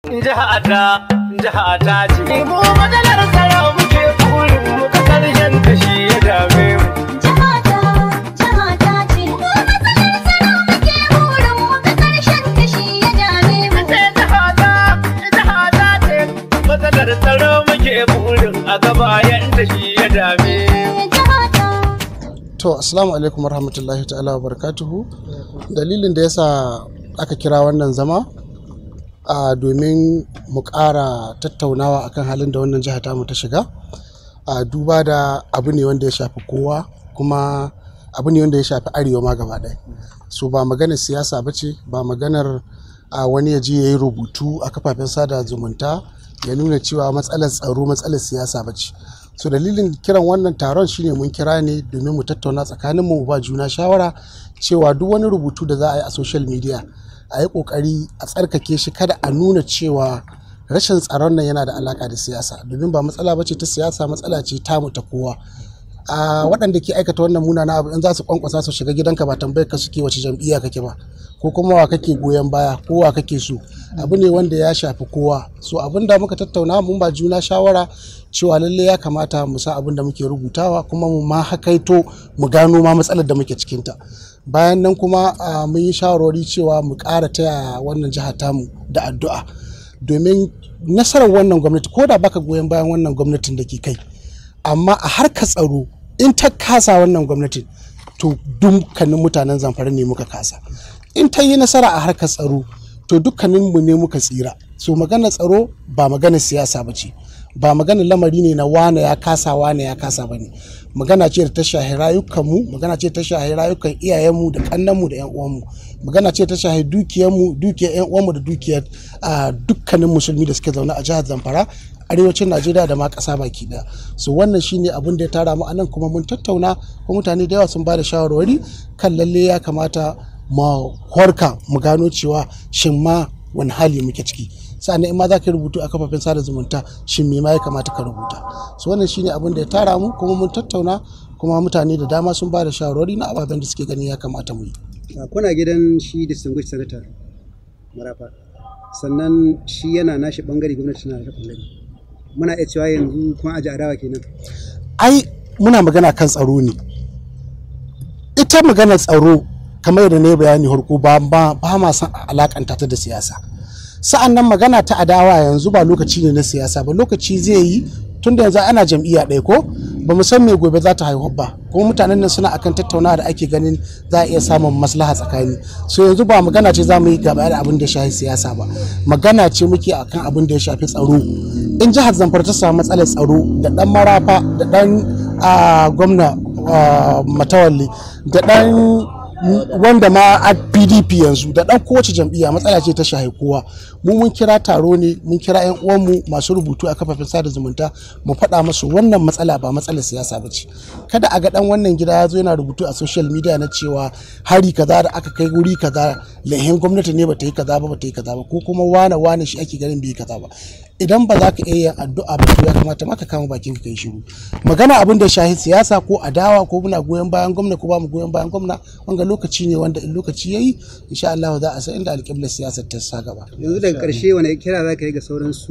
jiha ta jiha ta ce mu matsalar tsaro muke burin mu ka karshen ta shi ya dame mu Jihata, jihata ce. Mu matsalar tsaro muke burin mu ga ƙarshen kashi ya dame mu. ce jiha ta jiha ta ce matsalar tsaro muke burin a gaba yanda shi ya dame mu Jihata. To, Assalamu alaikum warahmatullahi ta'ala wa barakatuhu. Dalilin da yasa aka kira wannan zama a domin mu ƙara tattaunawa akan halin da wannan jiha tamu ta shiga. A duba da abu ne wanda ya shafi kowa kuma abu ne wanda ya shafi arewa ma gaba ɗaya. So ba maganar siyasa ba ce, ba maganar a wani ya je ya yi rubutu a kafafen sada zumunta ya nuna cewa matsalar tsaro matsalar siyasa ba ce. so dalilin kiran wannan taron shine mun kira ne domin mu tattauna tsakanin mu ba juna shawara cewa duk wani rubutu da za a yi a social media a yi kokari a tsarkake shi kada a nuna cewa rashin tsaron nan yana da alaka da siyasa domin ba matsala bace ta siyasa matsala ce tamu ta kowa a waɗanda ke aikata wannan munana abu in za su kwankwasa su shiga gidanka ba tambayar ka suke wace jam'iyya kake ba ko kuma wa kake goyon baya ko wa kake so abu ne wanda ya shafi kowa so abin da muka tattauna mun ba juna shawara cewa lalle ya kamata mu san abin da muke rubutawa kuma mu ma hakaito mu gano ma matsalar da muke cikinta bayan nan kuma ah, mun yi shawarwari cewa mu ƙara taya wannan jihar tamu da addu'a domin nasarar wannan gwamnati ko da baka goyon bayan wannan gwamnatin da ke kai amma a harkar tsaro in ta kasa wannan gwamnatin to dukkanin mutanen zamfara ne muka kasa in ta yi nasara a harkar tsaro to dukkanin mu ne muka tsira so maganar tsaro ba maganar siyasa ba ce ba maganar lamari ne na wane ya kasa wane ya kasa ba ne magana ce da ta shahi rayukanmu magana ce ta shahi rayukan iyayenmu da kannanmu da yan uwanmu magana ce ta shahi dukiyarmu dukiyar yan uwanmu da dukiyar ah, dukkanin musulmi da suke zaune a jihar zamfara arewacin najeriya da ma ƙasa baki ɗaya so wannan shine abin da ya tara mu anan kuma mun tattauna kuma mutane da yawa sun ba da shawarwari kan lalle ya kamata mu horka mu gano cewa shin ma wani hali muke ciki sa'annan in ma za ka yi rubutu a kafafen sada zumunta shin me ma ya kamata ka rubuta so wannan shine abin da ya tara mu kuma mun tattauna kuma mutane da dama sun ba da shawarwari na ababen da suke gani ya kamata mu yi a kuna gidan shi distinguished senator marafa sannan shi yana nashi bangare gwamnati na da bangare muna iya cewa yanzu kun aji adawa kenan ai muna magana kan tsaro ne ita magana tsaro kamar yadda na yi bayani harko ba ba ba ma san alakanta ta da siyasa sa'an nan magana ta adawa yanzu ba lokaci ne na siyasa ba lokaci zai yi tun da yanzu ana jam'iyya ɗaya ko ba mu san me gobe za ta haihu ba kuma mutanen nan suna akan tattaunawa da ake ganin za a iya samun maslaha tsakani so yanzu ba magana ce za mu yi gaba da abin da ya shafi siyasa ba magana ce muke akan abin da ya shafi tsaro in jihar zamfara ta samu matsalar tsaro da dan marafa da dan ah, gwamna ah, matawalle da dan wanda ma a pdp yanzu da dan kowace jam'iyya matsala ce ta shahi kowa mu mun kira taro ne mun kira yan uwanmu masu rubutu a kafafen sada zumunta mu faɗa musu wannan matsala ba matsalar siyasa ba ce kada a ga dan wannan gida ya zo yana rubutu a social media na cewa hari kaza da aka kai wuri kaza lahin gwamnati ne bata yi kaza ba bata yi kaza ba ko kuma wane wane shi ake ganin bai yi kaza ba idan ba za ka iya yin addu'a ba to ya kamata ma ka kama bakin ka kai shiru magana abin da shahi siyasa ko adawa ko muna goyon bayan gwamna ko ba mu goyon bayan gwamna wanga lokaci ne wanda in lokaci yayi insha Allah za a san inda alƙiblar siyasar ta sa gaba yanzu daga karshe wani kira za ka yi ga sauran su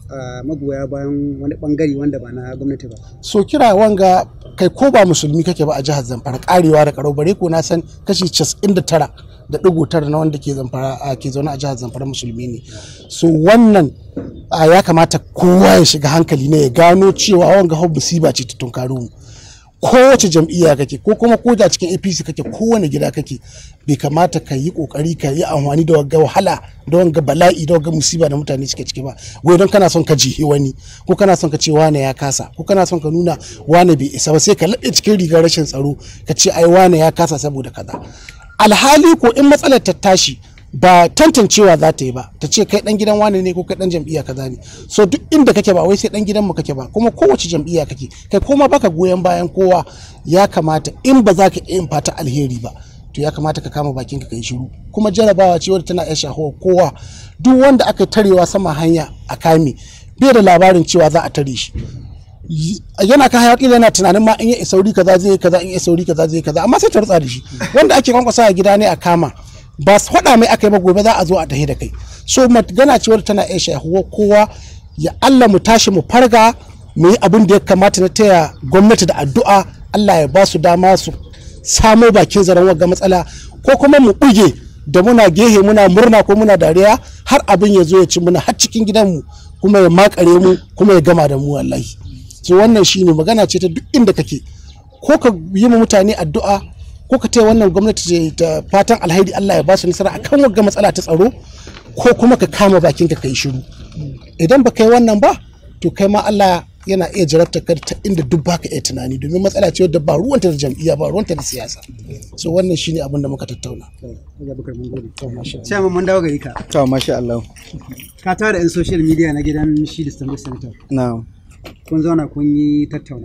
a magoya bayan wani bangare wanda ba na gwamnati ba so kira wanga kai ko ba musulmi kake ba a jihar Zamfara karewa da karau bare ko na san kashi 99 da digo tara na wanda ke zamfara a ke zaune a jihar Zamfara musulmi ne so wannan a ya kamata kowa ya shiga hankali ne ya gano cewa wanga hau musiba ce ta tunkaro mu kowace jam'iyya kake ko kuma ko da cikin apc kake kowane gida kake bai kamata ka yi kokari ka yi amfani da wagga wahala da wanga bala'i da wagga musiba da mutane suke ciki ba wai don kana son ka jihi wani ko kana son ka ce wane ya kasa ko kana son ka nuna wane bai isa ba sai ka laɓe cikin rigar rashin tsaro ka ce ai wane ya kasa saboda kaza alhali ko in matsalar ta tashi ba tantancewa za ta yi ba ta ce kai dan gidan wane ne ko kai dan jam'iyya kaza ne so duk inda kake ba wai sai dan gidan mu kake ba kuma kowace jam'iyya kake kai koma baka goyon bayan kowa ya kamata in ba za ka iya yin fata alheri ba to ya kamata ka kama bakin ka kai shiru kuma jarabawa ce wadda tana iya shahuwa kowa duk wanda aka tarewa sama hanya a kame bai da labarin cewa za a tare shi yana kan hayaki yana tunanin ma in ya isauri kaza zai yi kaza in ya isauri kaza zai yi kaza amma sai ta rutsa da shi wanda ake kwankwasa a gida ne a kama ba su faɗa mai aka yi ba gobe za a zo a tahi da kai so magana ce wadda tana iya shahuwa kowa ya Allah mu tashi mu farga mu yi abin da ya kamata na taya gwamnati da addu'a Allah ya ba su dama su samo bakin zaren wagga matsala ko kuma mu buge da muna gehe muna murna ko muna dariya har abin ya zo ya ci muna har cikin gidanmu kuma ya makare mu kuma ya gama da mu wallahi so wannan shine magana ce ta duk inda kake ko ka yi ma mutane addu'a ko ka taya wannan gwamnati ta fatan alhaidi Allah ya ba su nasara akan wagga matsala ta tsaro ko kuma ka kama bakin ka kai shiru idan ba kai wannan ba to kai ma Allah yana iya jarabta ka ta inda duk baka iya tunani domin matsala ce wadda ba ruwanta da jam'iyya ba ruwanta da siyasa so wannan shine abin da muka tattauna Abubakar mun gode. Chairman mun dawo gari ka. To masha Allah. Ka tara 'yan social media na gidan shi distinguished senator. Na'am. Kun zauna kun yi tattauna.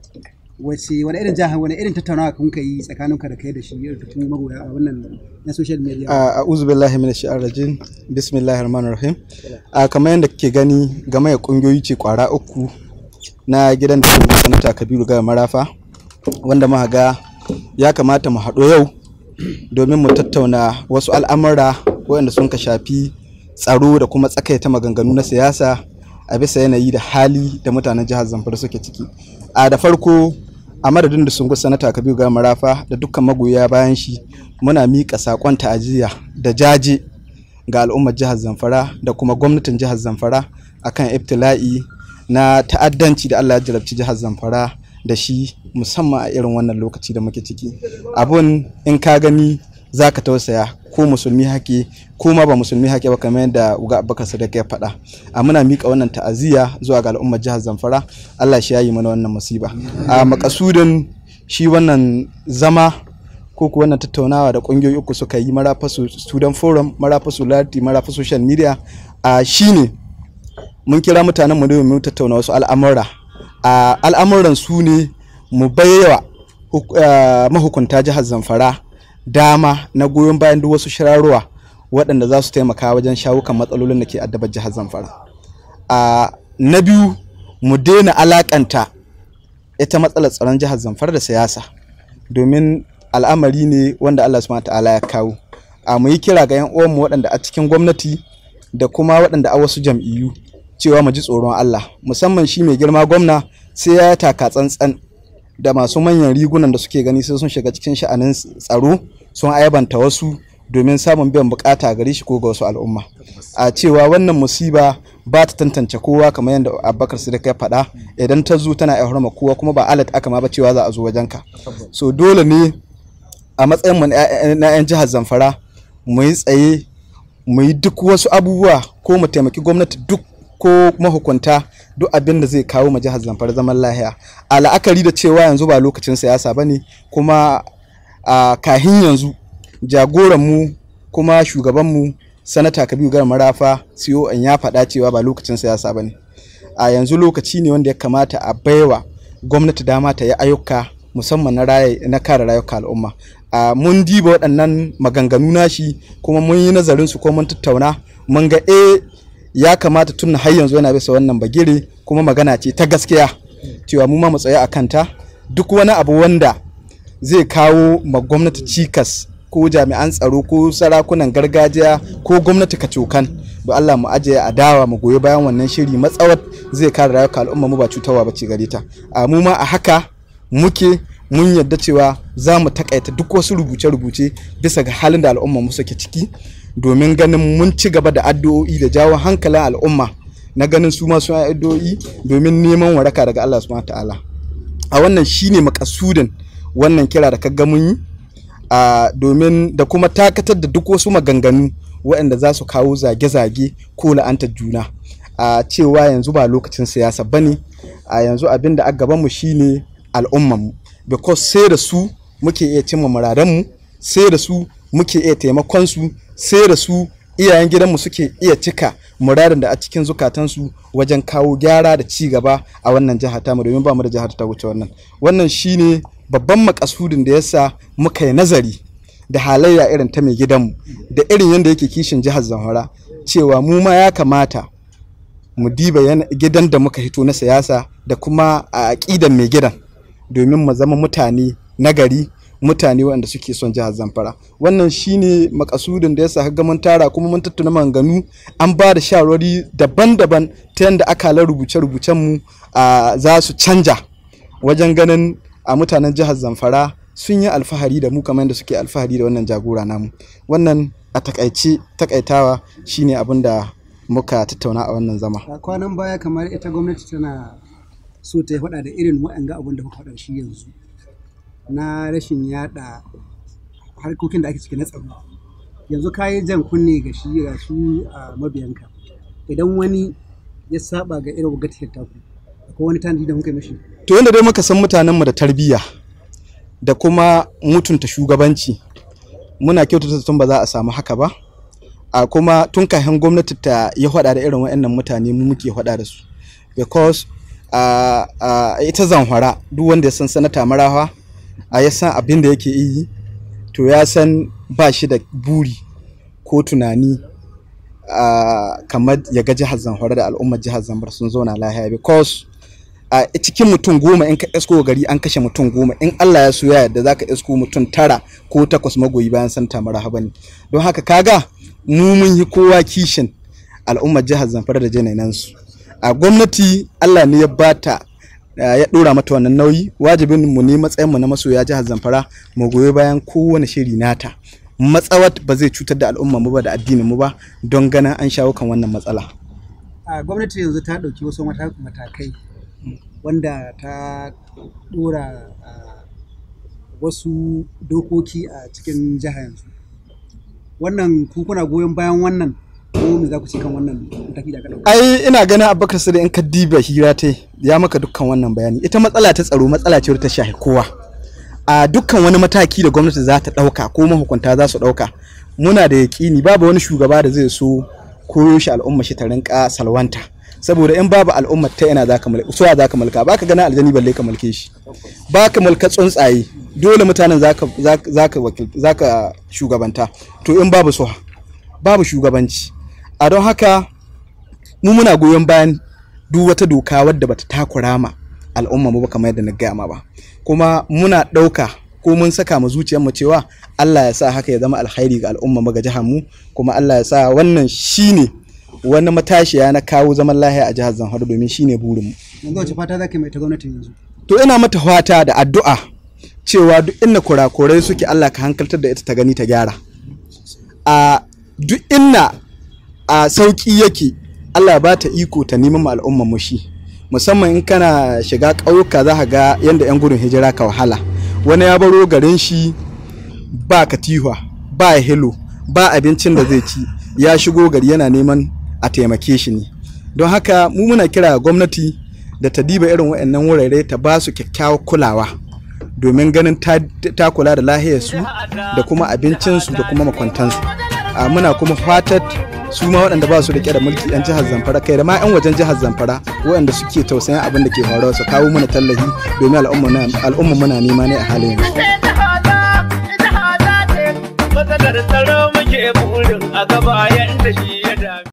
Wace wani irin jaha wani irin tattaunawa kun ka yi tsakaninka da kai da shi irin tukun magoya a wannan na social media. A a'udhu billahi minash shaitanir rajim. Bismillahir rahmanir rahim. A kamar yadda kake gani game da kungiyoyi ce kwara uku na gidan da kuma sanata Kabiru ga Marafa wanda muka ga ya kamata mu haɗo yau domin mu tattauna wasu al'amura waɗanda sun ka shafi tsaro da kuma tsakaita maganganu na siyasa a bisa yanayi da hali da mutanen jihar Zamfara suke ciki. A da farko a madadin da sun sanata Kabiru ga Marafa da dukkan magoya bayan shi muna miƙa saƙon ta'aziyya da jaje ga al'ummar jihar Zamfara da kuma gwamnatin jihar Zamfara akan ibtila'i na ta'addanci da Allah ya jarabci jihar Zamfara da shi musamman a irin wannan lokaci da muke ciki abun in ka gani za ka tausaya ko musulmi hake ko ma ba musulmi hake ba kamar yadda uga abubakar sadaka ya faɗa a muna miƙa wannan ta'aziyya zuwa ga al'ummar jihar zamfara allah shi yayi mana wannan musiba a makasudin shi wannan zama ko ku wannan tattaunawa da ƙungiyoyi uku suka yi marafasu student forum marafasu lati marafasu social media a shine mun kira mutanen mu domin mu tattauna wasu al'amura a al'amuran su ne mu baiwa mahukunta jihar zamfara dama na goyon bayan duk wasu shirarruwa waɗanda za su taimaka wajen shawo kan matsalolin da ke addabar jihar zamfara a na biyu mu daina alakanta ita matsalar tsaron jihar zamfara da siyasa domin al'amari ne wanda allah subhanahu ta'ala ya kawo a mu yi kira ga 'yan uwanmu waɗanda a cikin gwamnati da kuma waɗanda a wasu jam'iyyu cewa mu ji tsoron Allah musamman shi mai girma gwamna sai ya taka tsantsan da masu manyan rigunan da suke gani sai sun shiga cikin sha'anin tsaro sun aibanta wasu domin samun biyan bukata gare shi ko ga wasu al'umma a cewa wannan musiba ba ta tantance kowa kamar yadda abubakar sadiq ya faɗa idan ta zo tana iya kowa kuma ba alat aka ma ba cewa za a zo wajenka so dole ne a matsayin mu na 'yan jihar zamfara mu yi tsaye mu yi duk wasu abubuwa ko mu taimaki gwamnati duk ko mahukunta duk abin da zai kawo ma jihar zamfara zaman lahiya a la'akari da cewa yanzu ba lokacin siyasa ba ne kuma a kahin yanzu jagoranmu kuma shugabanmu sanata kabiru gar marafa siyo an ya faɗa cewa ba lokacin siyasa ba ne a yanzu lokaci ne wanda ya kamata a baiwa gwamnati dama ta yi ayyuka musamman na na kare rayuka al'umma a mun diba waɗannan maganganu nashi kuma mun yi nazarin su ko mun tattauna mun ga eh ya kamata tun har yanzu yana bisa wannan bagire kuma magana ce ta gaskiya cewa mu ma mu tsaya a kanta duk wani abu wanda zai kawo ma gwamnati cikas ko jami'an tsaro ko sarakunan gargajiya ko gwamnati kacokan da Allah mu ajiye adawa mu goyi bayan wannan shiri matsawar zai kare rayuka al'umma mu ba cutarwa ba ce gare ta a mu ma a haka muke mun yadda cewa za mu takaita duk wasu rubuce-rubuce bisa ga halin da al'umma mu suke ciki domin ganin mun ci gaba da addu'o'i da jawo hankalin al'umma na ganin su ma sun addu'o'i domin neman waraka daga Allah subhanahu ta'ala a wannan shine makasudin wannan kira da kaga mun yi a domin da kuma takatar da duk wasu maganganu waɗanda za su kawo zage-zage ko la'antar juna a cewa yanzu ba lokacin siyasa bane a yanzu abin da a gabanmu shine al'ummanmu because sai da su muke iya cimma muradanmu sai da su muke iya taimakon su sai da su iyayen gidanmu suke iya cika muradin da a cikin zukatansu wajen kawo gyara da ci gaba a wannan jihar tamu domin ba mu da jihar ta wuce wannan wannan shine babban makasudin da yasa muka yi nazari da halayya irin ta mai gidanmu da irin yadda yake kishin jihar zamfara cewa mu ma ya kamata mu diba gidan da muka hito na siyasa da kuma a aƙidan mai gidan domin mu zama mutane nagari mutane waɗanda suke son jihar zamfara wannan shine makasudin da ya sa ga mun tara kuma mun tattuna maganganu an ba da shawarwari daban-daban ta yadda akalar rubuce-rubucen mu a, za su canja wajen ganin a mutanen jihar zamfara sun yi alfahari da mu kamar yadda suke alfahari da wannan jagora namu wannan a takaice takaitawa shine abin da muka tattauna a wannan zama a kwanan baya kamar ita gwamnati tana so ta yi faɗa da irin waɗanga abin da kuka faɗa shi yanzu na rashin yaɗa harkokin da ake ciki na tsaro yanzu ka yi jan kunne ga shi ga su a mabiyanka idan wani ya saba ga irin wagatiyar taku akwai wani tanadi da muka yi mishi to yadda dai muka san mutanenmu da tarbiyya da kuma mutunta shugabanci muna kyautata tun ba za a samu haka ba a kuma tun kafin gwamnati ta yi hada da irin waɗannan mutane mu muke hada da su because a a ita zanhwara duk wanda ya san sanata marawa a ya san abin da yake yi to ya san ba shi da buri ko tunani a kamar ya ga jihar zamfara da al'ummar jihar zamfara sun zauna lahiya because a cikin mutum goma in ka esko gari an kashe mutum goma in Allah ya so ya yarda zaka esko mutum tara ko takwas magoyi bayan santa marhaba ne don haka kaga mu mun yi kowa kishin al'ummar jihar Zamfara da janainan su a gwamnati Allah ne ya bata ya dora mata wannan nauyi wajibin mu ne matsayin mu na masoya jihar Zamfara mu goyi bayan kowane shiri nata matsawat ba zai cutar da al'umma mu ba da addinin mu ba don ganin an shawo kan wannan matsala a gwamnati yanzu ta ɗauki wasu mata- matakai wanda ta ɗora a, wasu dokoki a cikin jiha yanzu wannan ku kuna goyon bayan wannan ko me za ku ce kan wannan mataki da aka ɗauka ai ina ganin abubakar sai in ka diba hira ta ya maka dukkan wannan bayani ita matsala ta tsaro matsala ce wadda ta shafi kowa a dukkan wani mataki da gwamnati za ta ɗauka ko mahukunta za su ɗauka muna da yaƙini babu wani shugaba da zai so koyo shi al'umma shi ta rinka salwanta saboda in babu al'umma ta ina za ka mulka suwa za ka mulka ba ka gana aljani balle ka mulke shi ba ka mulka tsuntsaye dole mutanen za ka za ka wakil za ka shugabanta to in babu suwa babu shugabanci a don haka mu muna goyon bayan duk wata doka wadda bata takura ma al'umma mu ba kamar yadda na gaya ma ba kuma muna ɗauka ko mun saka mu zuciyarmu cewa Allah ya sa haka ya zama alkhairi ga al'umma mu ga jihar mu kuma Allah ya sa wannan shine wani matashiya na kawo zaman lahiya a jihar Zamfara domin shine burin mu yanzu wace fata za ka yi mai ta gwamnati yanzu to ina mata fata da addu'a cewa duk inda kurakurai suke Allah ka hankaltar da ita ta gani ta gyara a duk inna a sauki yake Allah ba ta iko ta neman ma al'umman mu shi musamman in kana shiga ƙauyuka za ka ga yadda 'yan gudun hijira ka wahala wani ya baro garin shi ba katiwa ba hilo ba abincin da zai ci ya shigo gari yana neman a taimake shi ne don haka mu muna kira ga gwamnati da ta diba irin waɗannan wurare ta ba su kyakkyawar kulawa domin ganin ta, ta kula da lahiyarsu da kuma abincinsu da kuma makwantansu a muna kuma fatar su ma waɗanda ba su da da mulki 'yan jihar zamfara kai da ma 'yan wajen jihar zamfara waɗanda suke tausayin abin da ke faruwa su kawo mana tallafi domin al'umma muna nema ne a halin yanzu matsalar tsaro muke burin a gaba yanda shi